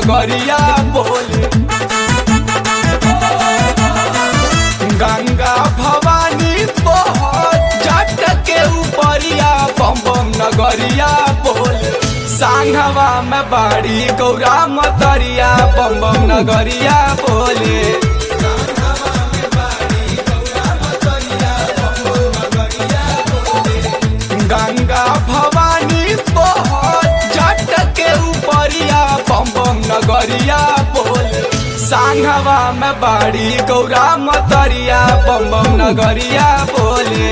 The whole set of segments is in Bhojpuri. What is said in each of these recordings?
नगरिया बोले गंगा भवानी बहुत जट के ऊपरिया बम बम नगरिया बोले सांघवा में बाड़ी गौरा मतरिया बम बम नगरिया बोले गंगा भवानी बहुत जट के ऊपरिया बम बम नगरिया बोले सांघवा में बाड़ी गौरा मतरिया बम बम नगरिया बोले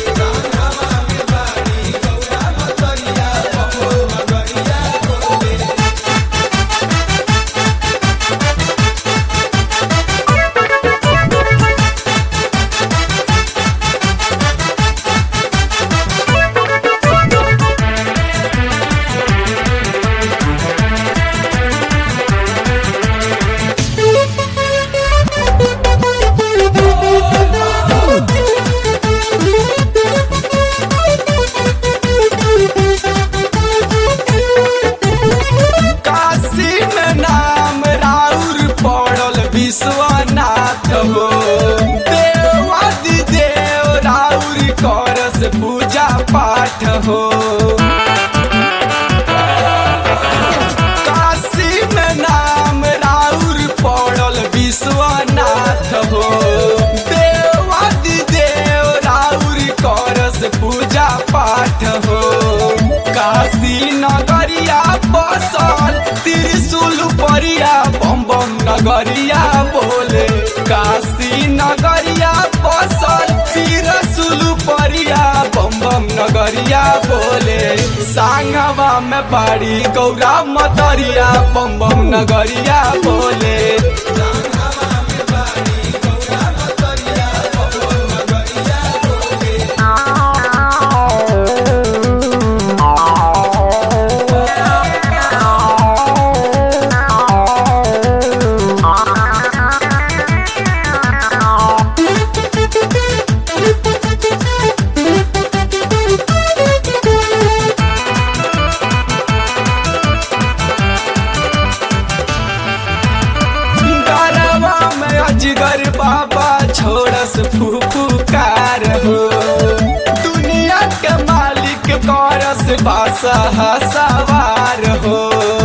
काशी में नाम राउर पड़ल विश्वनाथ हो देवादि देव राउर करस पूजा पाठ हो काशी में नाम राउर पड़ल विश्वनाथ हो देवादि देव राउर करस पूजा पाठ हो काशी नगरिया बसल त्रिशूल परिया बम बम नगरिया बोले काशी नगरिया बसल त्रिशूल परिया बम बम नगरिया बोले सांगवा में बाड़ी गौरा मतरिया बम बम नगरिया बोले गरवा में अजगर बाबा छोड़स फुफुकार हो दुनिया के मालिक करस बासा सवार हो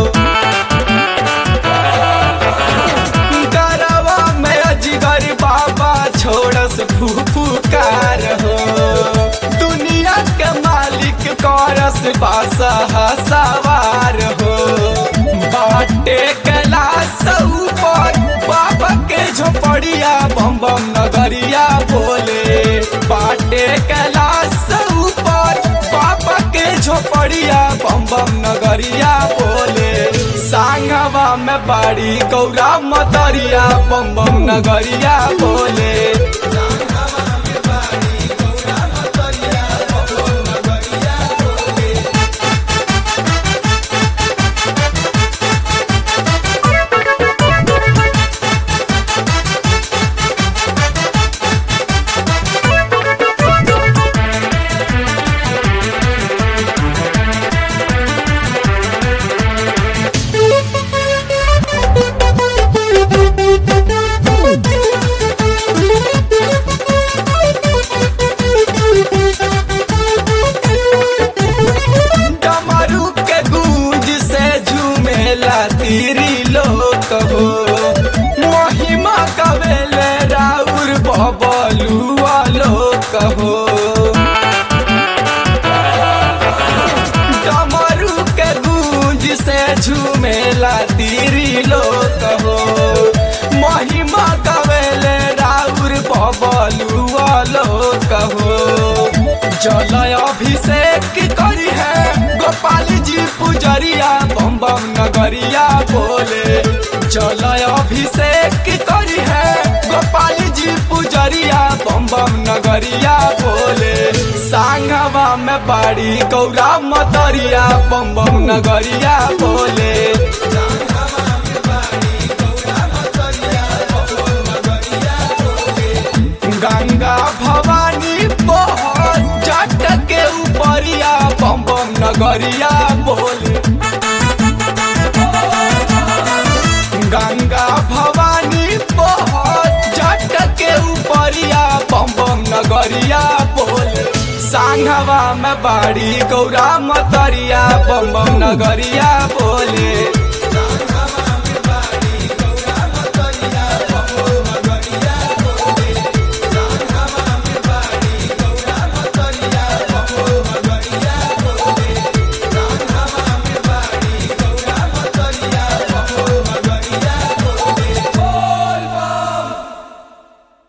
गरवा में अजगर बाबा छोड़स फुफुकार हो दुनिया के मालिक करस बासा सवार हो बाटे कैलाश ऊपर बाबा के झोपड़िया बम बम नगरिया बोले बाटे कैलाश ऊपर बाबा के झोपड़िया बम बम नगरिया बोले सांगवा में बाड़ी गौरा मतरिया बम बम नगरिया बोले डमरू के गूंज से झूमेला तीरी लोक हो महिमा कवेले राउर बबलुआ लोक हो डमरू के गूंज से झूमेला तीरी लोक हो महिमा कवेले राउर बबलुआ लोक हो जल अभिषेक करी है गोपाल जी पुजरिया बम बम नगरिया बोले जल अभिषेक करी है गोपाल जी पुजरिया बम बम नगरिया बोले सांगवा में बाड़ी गौरा मतरिया बम बम नगरिया बोले गंगा भवानी बहुत जट के ऊपरिया बम बम नगरिया बोले सांघवा में बाड़ी गौरा मतरिया बम बम नगरिया बोले